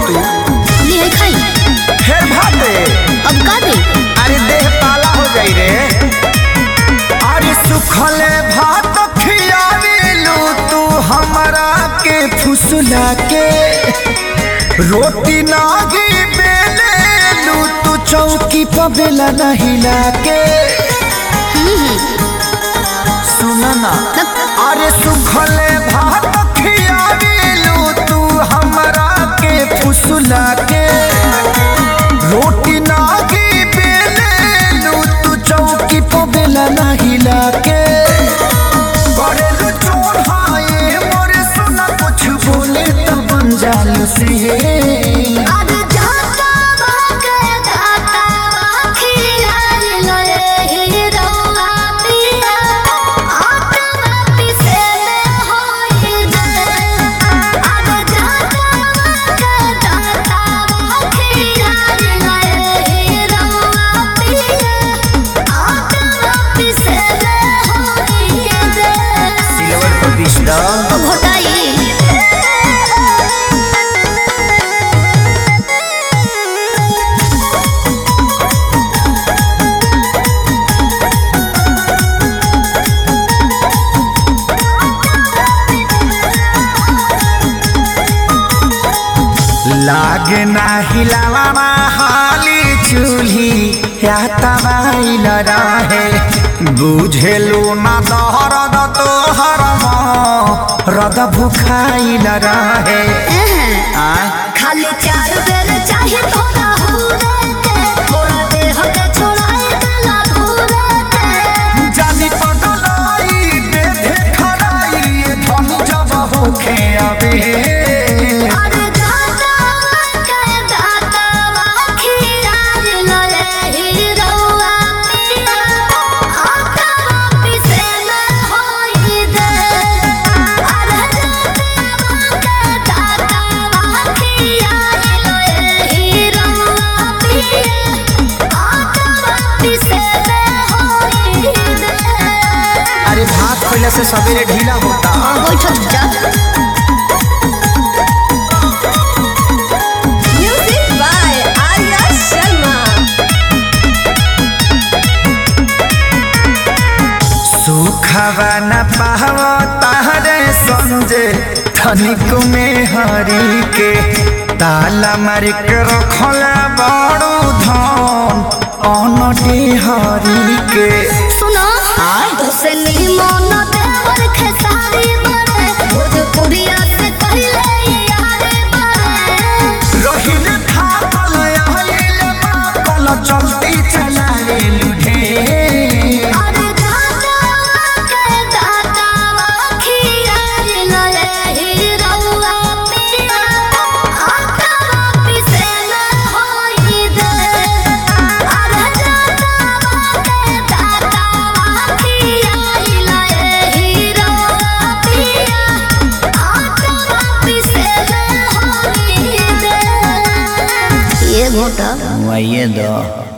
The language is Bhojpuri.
तू ले आई खाई फिर भाते अब का दे अरे देह पाला हो जाई रे अरे सुखले भात खियावेलू तू हमरा के फुसला के रोटी नागी बेलेलू तू चौकी पर बेला नहीं लाके सुना ना अरे सुखले भात खियावेलू तू हमरा के फुसला के रोटी नागी बेलेलू तू चौकी पर बेला नहीं लाके करेलू चोर हाय मोरे सुना कुछ बोले तो बन जालू से आज जाता बाके दाता खिला ले ही रौआ पिया आत्मा पिसे में होई दे आज जाता बाके दाता खिला ले ही रौआ पिया आत्मा पिसे में होई दे सिल्वर पर बीस डाल घोटाई लागे ना हिलावा हाली चूल्ही या तबाइल रहे बुझेलू ना दहरद तोहर रद भुखाइल रहे आय खाली चार बेर चाहे थोड़ा हुरे के थोड़ा देह के छोड़ाए गला धुरे के जानी पगलाई बेधे खड़ाई ये धन जब होखे अबे अरे दाता के दाता खिला ले ही रौआ पिया आका पिसे में होई दे अरे दाता के दाता खिला ले ही रौआ पिया आका पिसे में होई दे अरे भात पहले से सवेरे ढीला होता बैठक जा Music by Arya Sharma. सुखवा न पावा तारे समझे धनिक में हरी के ताला मार के रखला बड़ू धन अनटी हरी के सुनो तो से निमन देवर खेसारी बने भोजपुरिया से पहले यारे बने रहिल थाकल आइल माकल चलती चलाए लुढे अरे दाता के दाता खिया ले ही रौआ पिया आका पिसे में होई दे अरे दाता के दाता खिया ले ही रौआ पिया आका पिसे में होई दे ये घोटा वही दो